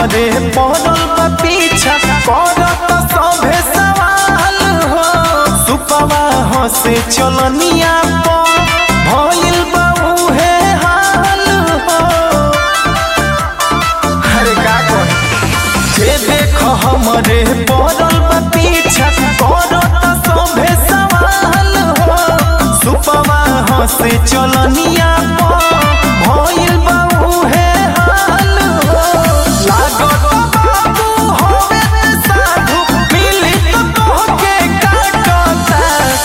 हमरे पड़ल बा पीछा करत सभे सवाल हो सुपवा हसे चलनिया पर भइल बा उहे हाल हो अरे का कहे जे देख हमरे पड़ल बा पीछा करत सभे सवाल हो सुपवा हसे चलनिया पर भइल बा उहे हाल हो लागत बाबू होवे ते साधु मिली तो तोहके काटता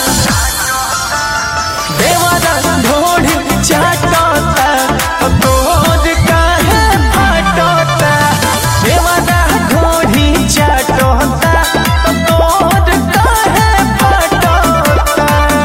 देवारा ढोढ़ी चाटता तोर काहे फाटता देवारा ढोढ़ी चाटता तोर काहे फाटता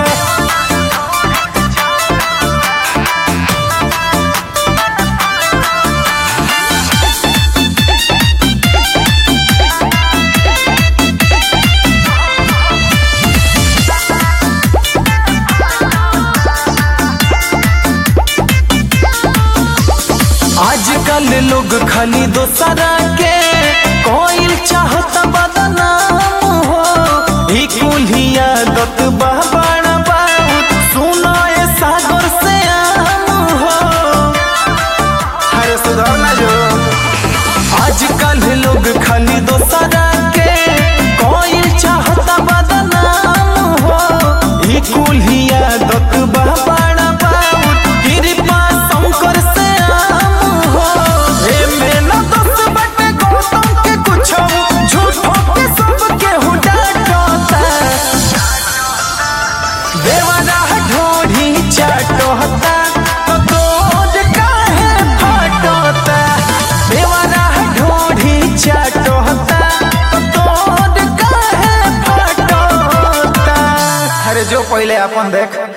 आजकल लोग खाली दोसरा के कोई चाहत बदनाम हो ई कुल्ही आदत बड़ा बहुत सुना ये सागर से आम हो अरे सुधार ना जो आजकल लोग खाली दोसरा के कोई चाहत बदनाम हो ई कुल्ही आदत बड़ा बहुत कृपा शंकर से आम हो एमे न दोष बटे गौतम के कुछो झूठो के सब केहू डांटता देवारा ढोढ़ी चाटता तो तोर काहे फाटता देवारा ढोढ़ी चाटता तो तोर काहे फाटता अरे जो पहले अपन देख